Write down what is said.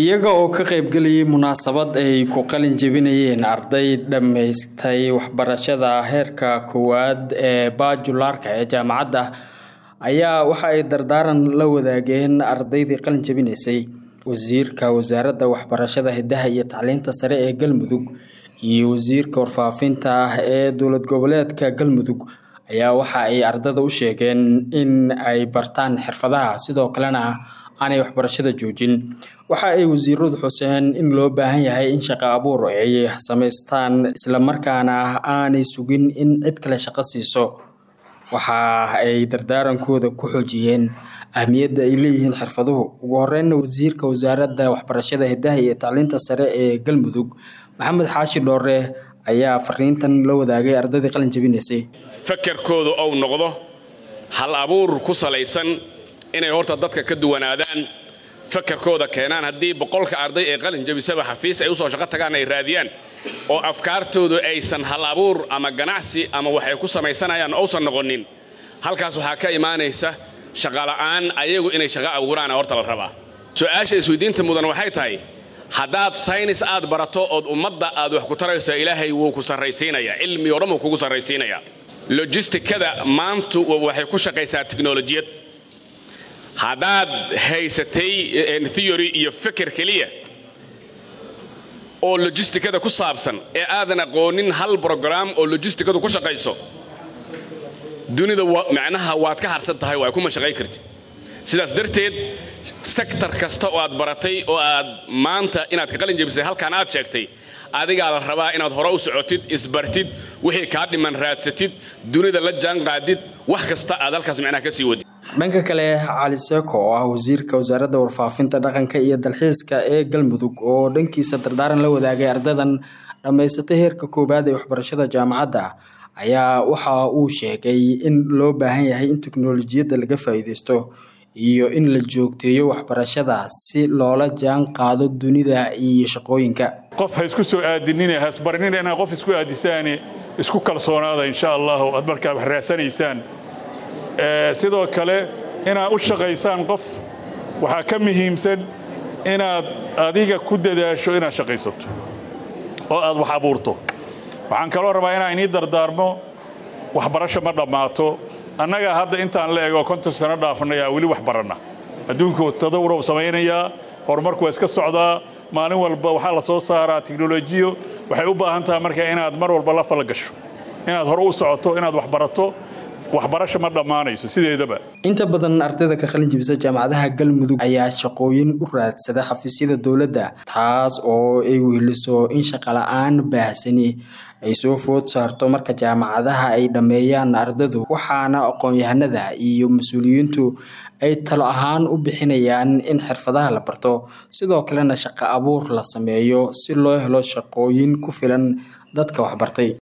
iyaga oo ka qaybgelayay munaasabad ay ku qalin jebinayeen arday dhammaystay waxbarashada heerka koowaad ee baajulaarka ee jaamacadda ayaa waxa ay dardaaran la wadaageen ardaydii qalin jebinaysay wasiirka wasaaradda waxbarashada hidaha iyo tacliinta sare ee galmudug iyo wasiirka warfaafinta ah ee dowlad goboleedka galmudug ayaa waxa ay ardada u sheegeen in ay bartaan xirfadaha sidoo kalena aanay waxbarashada joojin waxa ay wasiiradu xuseen in loo baahan yahay in shaqo abuur ay samaystaan islamarkaana aanay sugin in cid kale shaqo siiso waxa ay dardaarankooda ku xoojiyeen ahmiyadda ay leeyihiin xirfaduhu ugu horeynna wasiirka wasaaradda waxbarashada hidaha iyo tacliinta sare ee galmudug maxamed xaashi dhoore ayaa fariintan la wadaagay ardaydii qalin jebinaysay fakarkoodu ou noqdo hal abuur ku salaysan inay horta dadka ka duwanaadaan fakarkooda keenaan haddii boqolka arday ee qalin jebisaba xafiis ay usoo shaqo tagaan ay raadiyaan oo afkaartoodu aysan hal abuur ama ganacsi ama waxay ku samaysanayaan ousan noqonin halkaas waxaa ka imaanaysa shaqala'aan ayagu inay shaqo abuuraana horta la rabaa su-aasha isweydiinta mudan waxay tahay haddaad saynis aad barato ood ummadda aad wax ku tarayso ilaahay wuu ku sarraysiinayaa cilmi o dhan wuu kugu sarraysiinayaa lojistikada maantu waxay ku shaqaysaa tiknolojiyad haddaad haysatay theory iyo fikir keliya oo lojistikada ku saabsan ee aadan aqoonin hal brogram oo lojistikadu ku shaqayso dunida macnaha waad ka harsan tahay waa kuma shaqayn kartid sidaas darteed sektor kasta oo aad baratay oo aad maanta inaad ka qalin jebisay halkaan aad sheegtay adigaa la rabaa inaad hore u socotid isbartid wixii kaa dhiman raadsatid dunida la jaan qaadid wax kasta aad halkaas macnaha ka sii wadid dhanka kale cali seeko oo ah wasiirka wasaaradda warfaafinta dhaqanka iyo dalxiiska ee galmudug oo dhankiisa dardaaran la wadaagay ardadan dhammaysatay heerka koowaad ee waxbarashada jaamacadda ayaa waxa uu sheegay in loo baahan yahay in teknolojiyadda laga faa'iideysto iyo in la joogteeyo waxbarashada si loola jaan qaado dunida iyo shaqooyinka qof ha isku soo aadinine hasbarinina inaad qof isku aadisaane isku kalsoonaada insha allahu aad markaa wax raadsanaysaan sidoo kale inaad u shaqaysaan qof waxaa ka muhiimsan inaad adiga ku dadaasho inaad shaqaysato oo aad wax abuurto waxaan kaloo rabaa inaan inii dardaarmo waxbarasho ma dhammaato annaga hadda intaan la ego konton sano dhaafnaya weli wax baranna adduunku tadawurow samaynayaa horumarku waa iska socdaa maalin walba waxaa la soo saaraa tiknolojiyo waxay u baahan tahay marka inaad mar walba la fala gasho inaad hore u socoto inaad wax barato waxbarasho ma dhammaanayso sideedaba inta badan ardayda ka qalin jebisa jaamacadaha galmudug ayaa shaqooyin u raadsada xafiisyada dowladda taas oo ay weheliso in shaqala-aan baahsani ay soo food saarto marka jaamacadaha ay dhammeeyaan ardadu waxaana aqoon-yahanada iyo mas-uuliyiintu ay talo ahaan u bixinayaan in xirfadaha la barto sidoo kalena shaqo abuur la sameeyo si loo helo shaqooyin ku filan dadka waxbartay